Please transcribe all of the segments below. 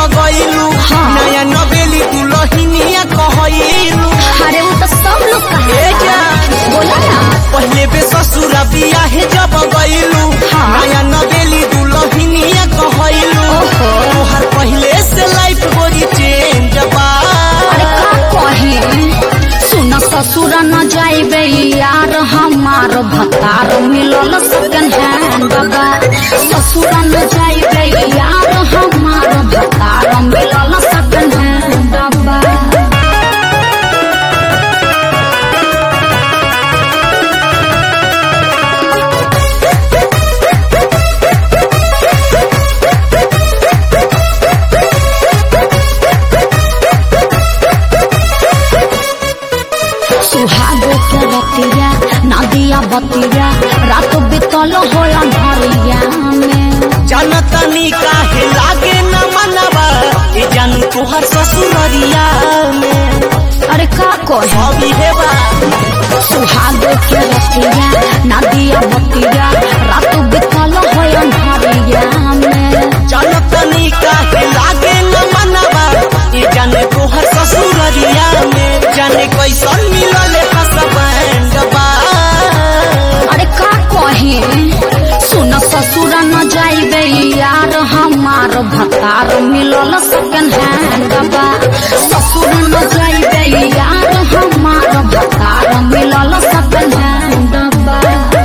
गइलू हाँ। नया नवेली दुलहिनिया कहइलू अरे वो तो सब लोग ए कहा जान बोला ना पहले बे ससुरा बियाहे जब गइलू हाँ। नया नवेली दुलहिनिया कहइलू ओहो। तोहर पहले से लाइफ गोरी चेंज बा अरे का कहे सुन ससुर न जाइबे यार हमार भतार मिलल सेकंड हैंड बाबा ससुर न जाइबे यार हमार भतार मिलल सेकंड हैंड बाबा सुहागो के रतिया नदिया बतिया रात बितल होला भरिया में जनतनी काहे लागे न मनवा ए जान तोहर ससुररिया में अरे का कहे अभी हेबा सुहागो के रतिया नदिया बतिया रात बितल होला भरिया में जनतनी काहे लागे न मनवा ए जान तोहर ससुररिया में जाने कैसन मिलल हसबैंड बा अरे का कहे सुन ससुर न जाइबे यार हमार भतार मिलल सेकंड हैंड बा ससुर न जाइबे यार हमार भतार मिलल सेकंड हैंड बा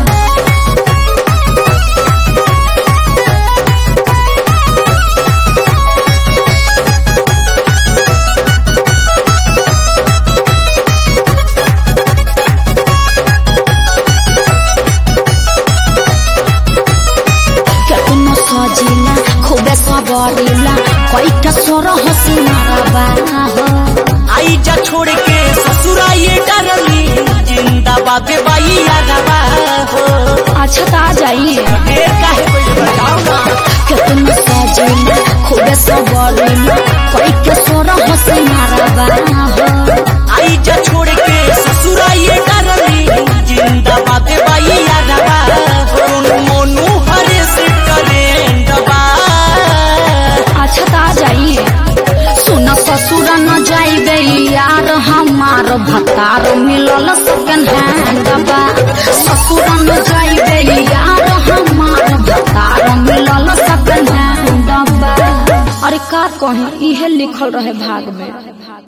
केतनो सजिला खूबे सबरिला कैटा सोर हसी मारबा हो आई जा छोड़ के ससुरा ये डरली जिंदाबाद बाई यादवा हो अच्छा त आ जाइए ढेर काहे कोई बताओ ना केतनो सजिला खूबे सबरिला कैटा सोर हसी मारबा हो आई जा छोड़ के ससुरा ये डरली जिंदाबाद बाई यादवा हो मोनू हरे से ट्रेंड बा अच्छा त आ जाइए सुन ससुर न जाइबे यार हमार भतार मिलल सेकंड हैंड बा ससुर न जाइबे यार हमार भतार मिलल सेकंड हैंड बा अरे का कहे इहे लिखल रहे भाग में